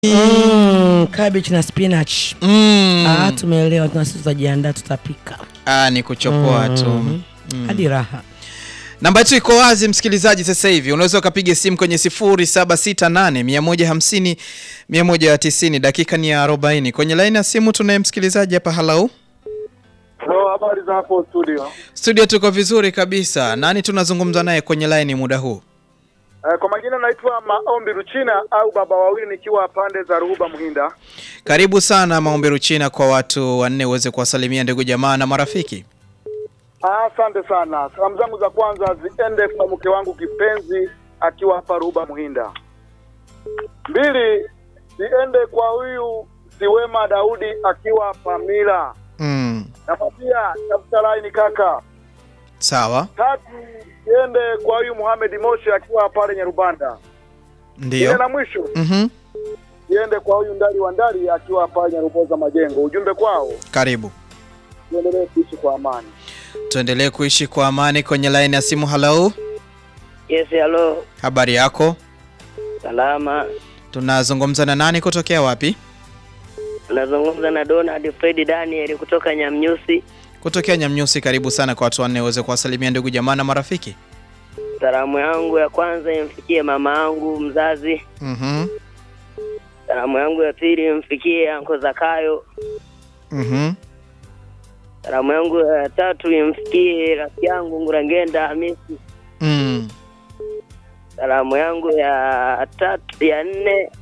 Mm, cabbage na spinach. Mm. Ah, tumeelewa na sisi tutajiandaa tutapika. Ah, ni kuchopoa tu. Mhm. Hadi raha. Namba yetu iko wazi msikilizaji, sasa hivi unaweza ukapiga simu kwenye 0768 150 190. Dakika ni ya 40. Kwenye laini ya simu tunaye msikilizaji hapa. Halau Hello, habari za hapo studio. studio, tuko vizuri kabisa. Nani tunazungumza naye kwenye laini muda huu? Eh, kwa majina naitwa Maombi Ruchina au baba wawili nikiwa pande za Ruhuba Mhinda. Karibu sana Maombi Ruchina, kwa watu wanne uweze kuwasalimia ndugu jamaa na marafiki. Ah, Asante sana. Salamu zangu za kwanza ziende kwa mke wangu kipenzi akiwa hapa Ruhuba Mhinda. Mbili ziende kwa huyu Siwema Daudi akiwa Pamila. Mm. Nakwambia tafuta laini kaka. Sawa, Tatu ziende kwa huyu Muhamed Moshi akiwa pale Nyarubanda. Ile ndio. na mwisho Mhm. ziende kwa huyu Ndali wa Ndali akiwa pale Nyaruboza Majengo. Ujumbe kwao Karibu, tuendelee kuishi kwa amani. tuendelee kuishi kwa amani. Kwenye laini ya simu. Halau, Yes, hello. habari yako? Salama. Tunazungumza na nani kutokea wapi? Nazungumza na Donald Fred Daniel kutoka Nyamnyusi. Kutokea Nyamnyusi. Karibu sana kwa watu wanne uweze kuwasalimia ndugu jamaa na marafiki. Salamu yangu ya kwanza imfikie mama yangu mzazi. Mhm. Salamu yangu ya pili imfikie anko Zakayo. Mhm. Salamu yangu ya tatu imfikie rafiki yangu Ngurangenda Hamisi. Mm. Salamu yangu ya tatu ya nne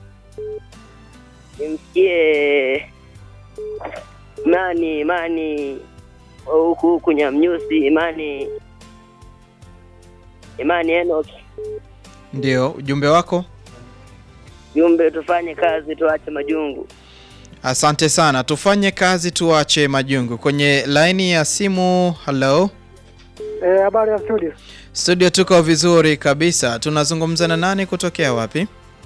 imfikie Imani Imani wa huku huku Nyamnyusi Imani Imani Enoch. Ndio ujumbe wako. Jumbe, tufanye kazi tuache majungu. Asante sana, tufanye kazi tuache majungu. Kwenye laini ya simu. Hello Eh, habari ya studio. studio, tuko vizuri kabisa. Tunazungumza na nani kutokea wapi?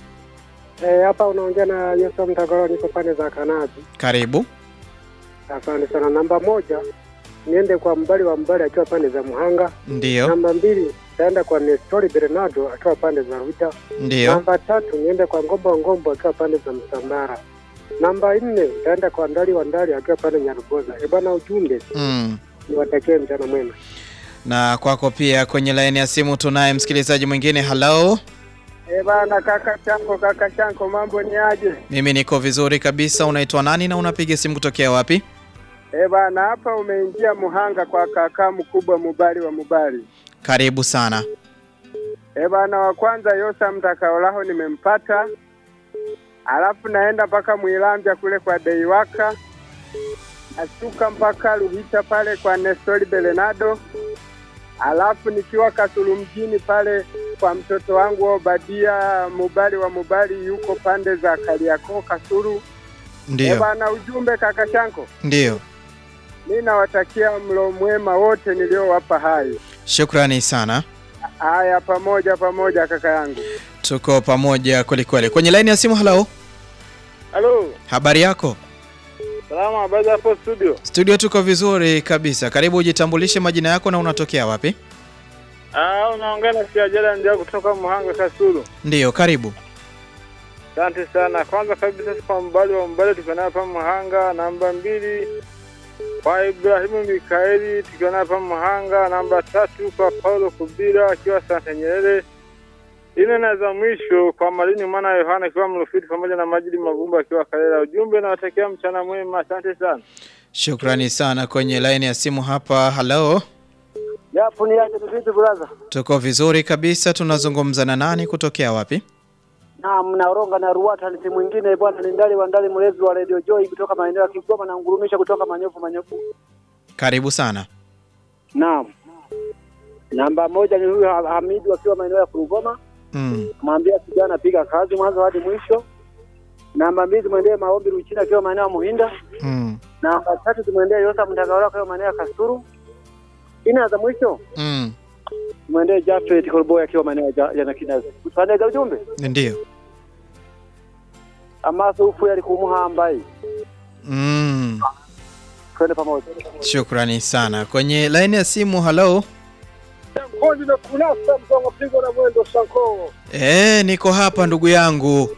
Eh, hapa unaongea na Yesu Mtagoro, niko pande za Kanazi. Karibu. Asante sana. Namba moja niende kwa mbali wa mbali akiwa pande za Muhanga. Ndio, Namba mbili taenda kwa Nestori Bernardo akiwa pande za Ruta. ndio. Namba tatu niende kwa Ngombo wa Ngombo akiwa pande za Msambara. Namba nne taenda kwa Ndali wa Ndali akiwa pande Nyaruboza. Eh bwana, ujumbe Mm. niwatakie mchana mwema. Na kwako pia. Kwenye laini ya simu tunaye msikilizaji mwingine. Hello, Eh bana, kaka chanko, kaka chanko, mambo ni aje? mimi niko vizuri kabisa. Unaitwa nani na unapiga simu kutokea wapi? Eh bana, hapa umeingia Muhanga kwa kaka mkubwa Mubali wa Mubali. Karibu sana. Eh bana, wa kwanza Yosa Mtakaolaho nimempata, alafu naenda mpaka Mwilambya kule kwa Deiwaka, nashuka mpaka Ruhita pale kwa Nestori Belenado, alafu nikiwa Kasulu mjini pale kwa mtoto wangu Obadia Mubali wa Mubali, yuko pande za Kariakoo Kasulu. Eh Ndio, bana, ujumbe kaka Shanko, ndio. mi nawatakia mlo mwema wote niliowapa hai. Shukrani sana, Haya, pamoja pamoja kaka yangu. tuko pamoja kwelikweli. Kwenye laini ya simu. Hello, Halo, habari yako? salama, habari za hapo studio. Studio tuko vizuri kabisa. Karibu, ujitambulishe majina yako na unatokea wapi? Ah, unaongea na Siajala ndio kutoka Muhanga Kasulu. Ndiyo, karibu. Asante sana. Kwanza kabisa kwa mbali wa mbali tukiwa naye hapa Muhanga. Namba mbili kwa Ibrahimu Mikaeli tukiwa naye hapa Muhanga. Namba tatu kwa Paulo Kubira akiwa Santa Nyerere. Ine na za mwisho kwa Malini mwana wa Yohana akiwa Mrufiti pamoja na Majidi Mavumba akiwa Kalela. Ujumbe nawatakia mchana mwema. Asante sana. Shukrani sana. Kwenye laini ya simu hapa. Hello, Japo ni aje vipi brother? tuko vizuri kabisa. Tunazungumza na nani kutokea wapi? Na mnaoronga na Ruata ni simu mwingine bwana, ni ndali wa ndali mlezi wa Radio Joy kutoka maeneo ya Kigoma na ngurumisha kutoka Manyofu Manyofu. Karibu sana. Naam. Namba moja ni huyu Ha- Hamidu akiwa maeneo ya Kurugoma, Mm. mwambia kijana piga kazi mwanzo hadi mwisho. Namba mbili tumwendee Maombi Ruchina akiwa maeneo ya Muhinda. Mm. Namba tatu tumwendee Yosa Mtagaola akiwa maeneo ya Kasuru. Ina za mwisho Mm. tumwendee Jafet Kolboy akiwa maeneo ya Ja- ya Nakinazi. Tuandega ujumbe Ndiyo. amaso ufu yali kumuhambai. Mm. Twende pamoja. Shukrani sana. Kwenye laini ya simu. Hello, Kodi na kunasa mzongo pigo na mwendo sanko. eh, niko hapa ndugu yangu.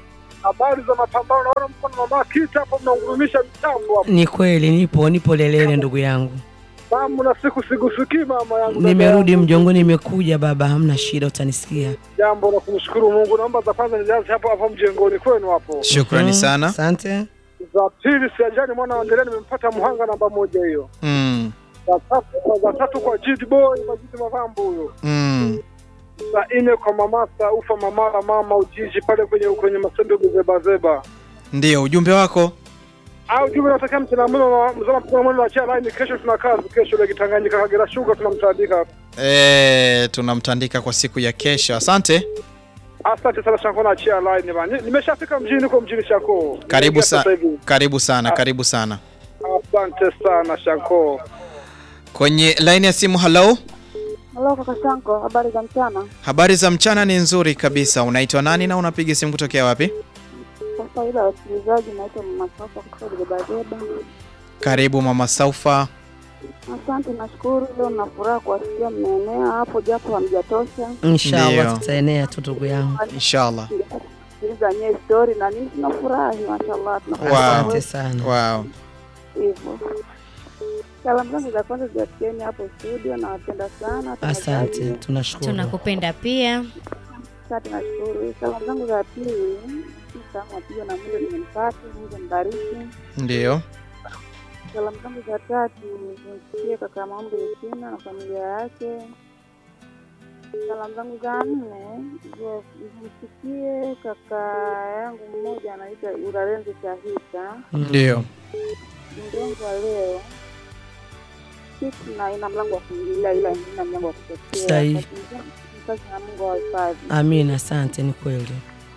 Habari za mapambano, naona mko na mama Kita hapo mnaungurumisha mitambo hapo. Ni kweli, nipo nipo Lelele ndugu yangu, Mama na siku sigusikii mama yangu. dada nimerudi yangu. mjongo, nimekuja baba, hamna shida, utanisikia. Jambo la kumshukuru Mungu. Naomba za kwanza nijaze hapo hapo mjengoni kwenu hapo. Shukrani Mhm, sana. Asante. Za pili siajani mwana waendelea, nimempata Muhanga namba moja hiyo. Mm. Za tatu za tatu kwa Jid Boy Majidi Mavambo huyo. Mm. Za nne kwa Mamasa ufa mamara mama Ujiji pale kwenye kwenye masendo zeba zeba. Ndio ujumbe wako. Au jumbe nataka mchana mwema mzama mzama mwema na chia line kesho tuna kazi kesho ile Kitanganyika Kagera Sugar tunamtandika. E, tunamtandika kwa siku ya kesho. Asante. Asante sana Shako na chia line bana. Nimeshafika mjini kwa mjini Shako. Karibu Nimeingia sana. sasa hivi. Karibu sana, karibu sana. Asante sana Shako. Kwenye line ya simu, hello. Halo kaka Shanko, habari za mchana? Habari za mchana ni nzuri kabisa. Unaitwa nani na unapiga simu kutokea wapi? Kwa faida ya wasikilizaji, naitwa Mama Sasa kutoka Gebageba. Karibu mama Saufa. Asante, nashukuru. Leo nina furaha kuwasikia mmeenea hapo, japo hamjatosha. Inshallah Ndio. tutaenea tu ndugu yangu. Inshallah. Sikiliza nyewe story na nini, tunafurahi mashallah, Wow. tunafurahi Asante sana. Wow. hivyo. Salamu zangu za kwanza ziwafikieni hapo studio, nawapenda sana. Asante, Tunajali. tunashukuru. tunakupenda pia. Asante, nashukuru. Salamu zangu za pili, salamu apigwa na Mungu nimempata, Mungu mbariki. Ndio. Salamu zangu za tatu zimfikie kaka Maombi Lucina na familia yake. Salamu zangu za nne zi- zimfikie kaka yangu mmoja anaitwa Urarenzi Shahita, Ndio. mgongo wa leo kitu na ina mlango wa kuingilia, ila ina mlango wa kutokea. Sahihi. Wakati mwingine mzazi na Mungu awahifadhi. Amina, asante, ni kweli.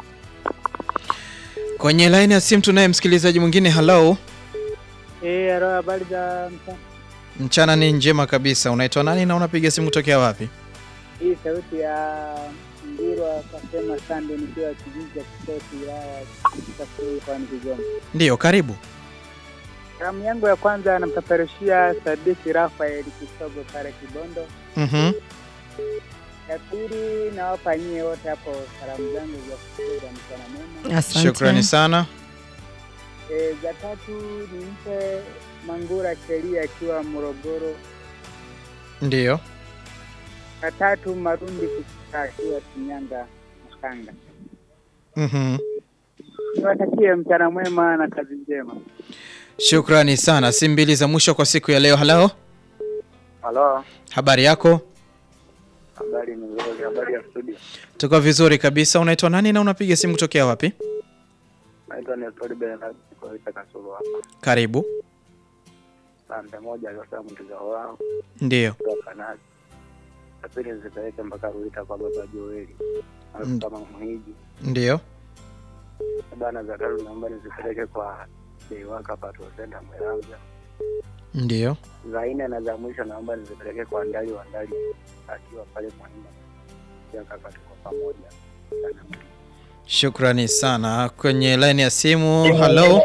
Kwenye line ya simu tunaye msikilizaji mwingine. Hello. Eh, halo, habari za mchana. Mchana ni njema kabisa. Unaitwa nani na unapiga simu kutokea wapi? Hii sauti ya Ngirwa kasema sande nikiwa kijiji cha Kisoti wilaya ya Kasulu mkoani Kigoma. Ndio, karibu. Salamu yangu ya kwanza anampeperushia Sadiki Rafael Kisogo pale Kibondo. Mhm. Ya pili nawapa nyie wote hapo salamu zangu za kusikiliza mchana mwema. Asante. Shukrani sana. E, za tatu nimpe Mangura Kelia akiwa Morogoro. Ndio. Ya tatu Marundi Kusika akiwa Shinyanga Makanga. Mhm. Niwatakie mchana mwema na kazi njema. Shukrani sana. Simu mbili za mwisho kwa siku ya leo. Hello. Halo, Habari yako? habari ni nzuri, habari ya studio. Tuko vizuri kabisa. Unaitwa nani na unapiga simu kutokea wapi? Naitwa Nestori Bernard Koita Kasulu hapa. Karibu. Sande moja aliosema mtizao wao Ndio. kutoka nazi. Ya pili nizipeleke mpaka Ruita kwa baba Joeli. Mm. Alafu kama mhiji. Ndio. Bana za tatu naomba nizipeleke kwa Deiwaka Patrol Center Mweramza. Ndio. Za nne na za mwisho naomba nizipeleke kwa Ndali wa Ndali akiwa pale Mwanima. Pia kaka tuko pamoja. Sana. Shukrani sana. Kwenye line ya simu. Hello.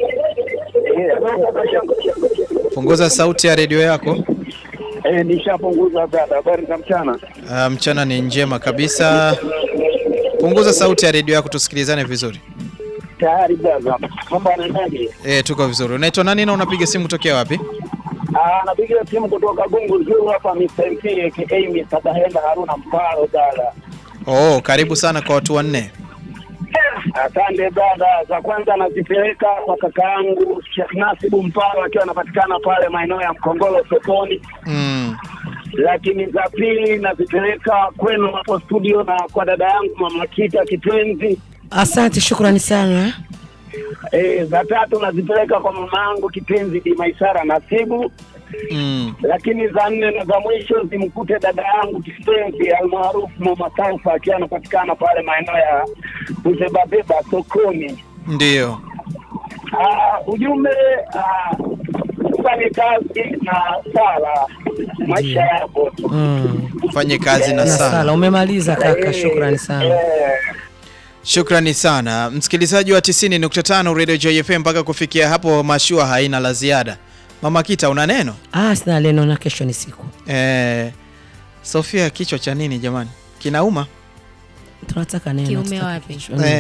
Punguza sauti ya redio yako. Eh, nishapunguza dada. Habari za mchana. Uh, mchana ni njema kabisa. Punguza sauti ya redio yako tusikilizane vizuri. Tayari dada. Mambo yanaendaje? E, tuko vizuri. Unaitwa nani na unapiga simu kutokea wapi? Ah, napiga simu kutoka Gungu Zuru hapa Mr. MP aka Mr. Bahenda Haruna Mparo dada. Oh, karibu sana kwa watu wanne. Asante dada. Za kwanza nazipeleka kwa kaka yangu Sheikh Nasibu Mparo akiwa anapatikana pale maeneo ya Mkongolo sokoni, Mm. lakini za pili nazipeleka kwenu hapo studio na kwa dada yangu Mama Kita Kipenzi. Asante, shukrani sana. E, za tatu nazipeleka kwa mama yangu kipenzi Bi Maisara Nasibu, Mm. lakini za nne na za mwisho zimkute dada yangu kipenzi almaarufu Mama Saufa akiwa anapatikana pale maeneo ya Uzebabeba sokoni. Ndio. Ah, ujumbe ah, fanye kazi na sala maisha yako tu. Mm. Fanye kazi na Na sala sana. umemaliza kaka, shukrani sana. Eh, Shukrani sana msikilizaji wa 90.5 Radio Joy FM. Mpaka kufikia hapo, mashua haina la ziada. Mama Kita, una neno? Ah, sina neno na kesho ni siku. Eh, Sofia, kichwa cha nini jamani? Kinauma? Tunataka neno. Kiume tutaki wapi? kichwa. Mm. Eh,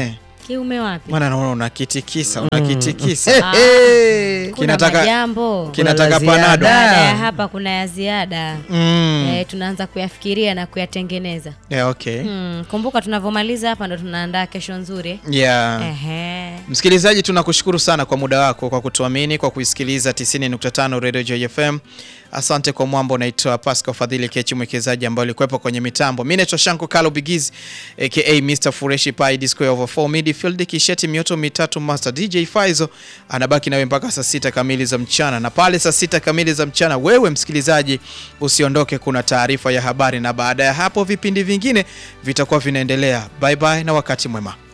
kiume wapi? Mwana naona unakitikisa, unakitikisa. Ah, Hey, Kuna kinataka majambo kinataka Kuna la panado. ziada. baada ya hapa, kuna ya ziada Mm. eh, tunaanza kuyafikiria na kuyatengeneza. Yeah, okay. Hmm, kumbuka tunavyomaliza hapa ndo tunaandaa kesho nzuri. Yeah. Ehe. Msikilizaji, tunakushukuru sana kwa muda wako, kwa kutuamini, kwa kuisikiliza 90.5 Radio Joy FM. Asante kwa mwambo. Naitwa Pascal Fadhili Kechi, mwekezaji ambaye alikuwepo kwenye mitambo. Mimi naitwa Shanko Kalo Bigizi aka Mr Fureshi Pai Disco over 4 midfield Kisheti mioto mitatu Master DJ Faizo anabaki nawe mpaka saa sita kamili za mchana, na pale saa sita kamili za mchana, wewe msikilizaji usiondoke, kuna taarifa ya habari, na baada ya hapo vipindi vingine vitakuwa vinaendelea. Bye bye na wakati mwema.